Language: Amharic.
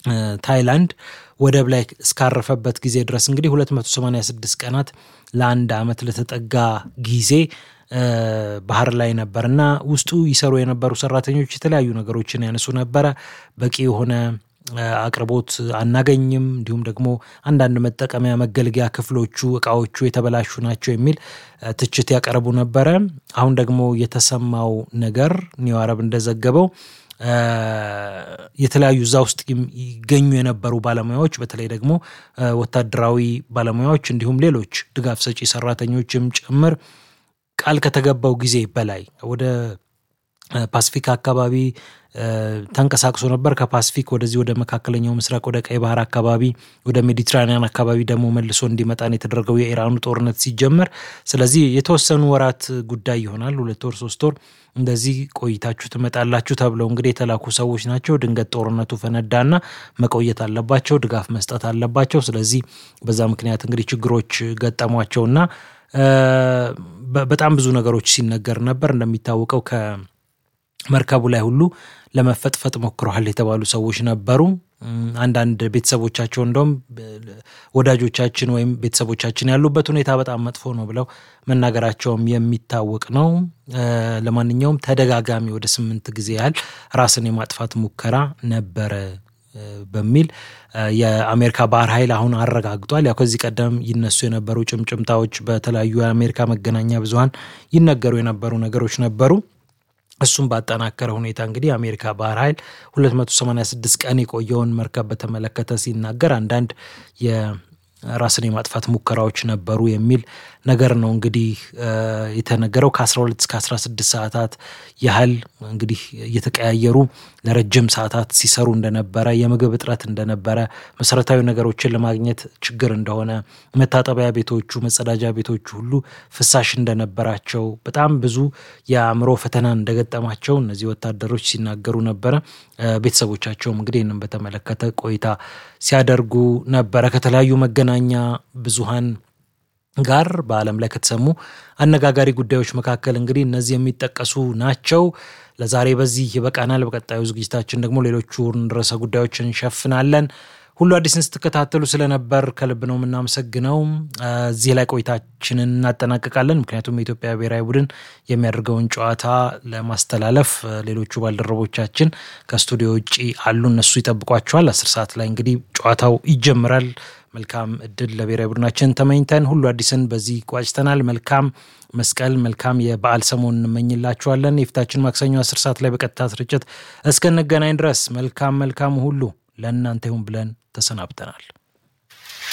ታይላንድ ወደብ ላይ እስካረፈበት ጊዜ ድረስ እንግዲህ 286 ቀናት ለአንድ ዓመት ለተጠጋ ጊዜ ባህር ላይ ነበር እና ውስጡ ይሰሩ የነበሩ ሰራተኞች የተለያዩ ነገሮችን ያነሱ ነበረ። በቂ የሆነ አቅርቦት አናገኝም፣ እንዲሁም ደግሞ አንዳንድ መጠቀሚያ መገልገያ ክፍሎቹ እቃዎቹ የተበላሹ ናቸው የሚል ትችት ያቀርቡ ነበረ። አሁን ደግሞ የተሰማው ነገር ኒው አረብ እንደዘገበው የተለያዩ እዛ ውስጥ ይገኙ የነበሩ ባለሙያዎች በተለይ ደግሞ ወታደራዊ ባለሙያዎች እንዲሁም ሌሎች ድጋፍ ሰጪ ሰራተኞችም ጭምር ቃል ከተገባው ጊዜ በላይ ወደ ፓስፊክ አካባቢ ተንቀሳቅሶ ነበር። ከፓስፊክ ወደዚህ ወደ መካከለኛው ምስራቅ ወደ ቀይ ባህር አካባቢ ወደ ሜዲትራኒያን አካባቢ ደግሞ መልሶ እንዲመጣን የተደረገው የኢራኑ ጦርነት ሲጀመር፣ ስለዚህ የተወሰኑ ወራት ጉዳይ ይሆናል። ሁለት ወር ሶስት ወር እንደዚህ ቆይታችሁ ትመጣላችሁ ተብለው እንግዲህ የተላኩ ሰዎች ናቸው። ድንገት ጦርነቱ ፈነዳና መቆየት አለባቸው፣ ድጋፍ መስጠት አለባቸው። ስለዚህ በዛ ምክንያት እንግዲህ ችግሮች ገጠሟቸውና በጣም ብዙ ነገሮች ሲነገር ነበር። እንደሚታወቀው ከመርከቡ ላይ ሁሉ ለመፈጥፈጥ ሞክረዋል የተባሉ ሰዎች ነበሩ። አንዳንድ ቤተሰቦቻቸው እንደውም ወዳጆቻችን ወይም ቤተሰቦቻችን ያሉበት ሁኔታ በጣም መጥፎ ነው ብለው መናገራቸውም የሚታወቅ ነው። ለማንኛውም ተደጋጋሚ ወደ ስምንት ጊዜ ያህል ራስን የማጥፋት ሙከራ ነበረ በሚል የአሜሪካ ባህር ኃይል አሁን አረጋግጧል። ያው ከዚህ ቀደም ይነሱ የነበሩ ጭምጭምታዎች በተለያዩ የአሜሪካ መገናኛ ብዙኃን ይነገሩ የነበሩ ነገሮች ነበሩ። እሱም ባጠናከረ ሁኔታ እንግዲህ የአሜሪካ ባህር ኃይል 286 ቀን የቆየውን መርከብ በተመለከተ ሲናገር አንዳንድ የራስን የማጥፋት ሙከራዎች ነበሩ የሚል ነገር ነው እንግዲህ የተነገረው። ከ12 እስከ 16 ሰዓታት ያህል እንግዲህ እየተቀያየሩ ለረጅም ሰዓታት ሲሰሩ እንደነበረ፣ የምግብ እጥረት እንደነበረ፣ መሰረታዊ ነገሮችን ለማግኘት ችግር እንደሆነ፣ መታጠቢያ ቤቶቹ፣ መጸዳጃ ቤቶቹ ሁሉ ፍሳሽ እንደነበራቸው፣ በጣም ብዙ የአእምሮ ፈተና እንደገጠማቸው እነዚህ ወታደሮች ሲናገሩ ነበረ። ቤተሰቦቻቸውም እንግዲህ ይህንን በተመለከተ ቆይታ ሲያደርጉ ነበረ ከተለያዩ መገናኛ ብዙሃን ጋር በዓለም ላይ ከተሰሙ አነጋጋሪ ጉዳዮች መካከል እንግዲህ እነዚህ የሚጠቀሱ ናቸው። ለዛሬ በዚህ ይበቃናል። በቀጣዩ ዝግጅታችን ደግሞ ሌሎቹን ርዕሰ ጉዳዮች እንሸፍናለን። ሁሉ አዲስን ስትከታተሉ ስለነበር ከልብ ነው የምናመሰግነው። እዚህ ላይ ቆይታችንን እናጠናቅቃለን። ምክንያቱም የኢትዮጵያ ብሔራዊ ቡድን የሚያደርገውን ጨዋታ ለማስተላለፍ ሌሎቹ ባልደረቦቻችን ከስቱዲዮ ውጭ አሉ። እነሱ ይጠብቋቸዋል። አስር ሰዓት ላይ እንግዲህ ጨዋታው ይጀምራል። መልካም እድል ለብሔራዊ ቡድናችን ተመኝተን ሁሉ አዲስን በዚህ ቋጭተናል። መልካም መስቀል፣ መልካም የበዓል ሰሞን እንመኝላችኋለን። የፊታችን ማክሰኞ አስር ሰዓት ላይ በቀጥታ ስርጭት እስክንገናኝ ድረስ መልካም መልካም ሁሉ ለእናንተ ይሁን ብለን ተሰናብተናል።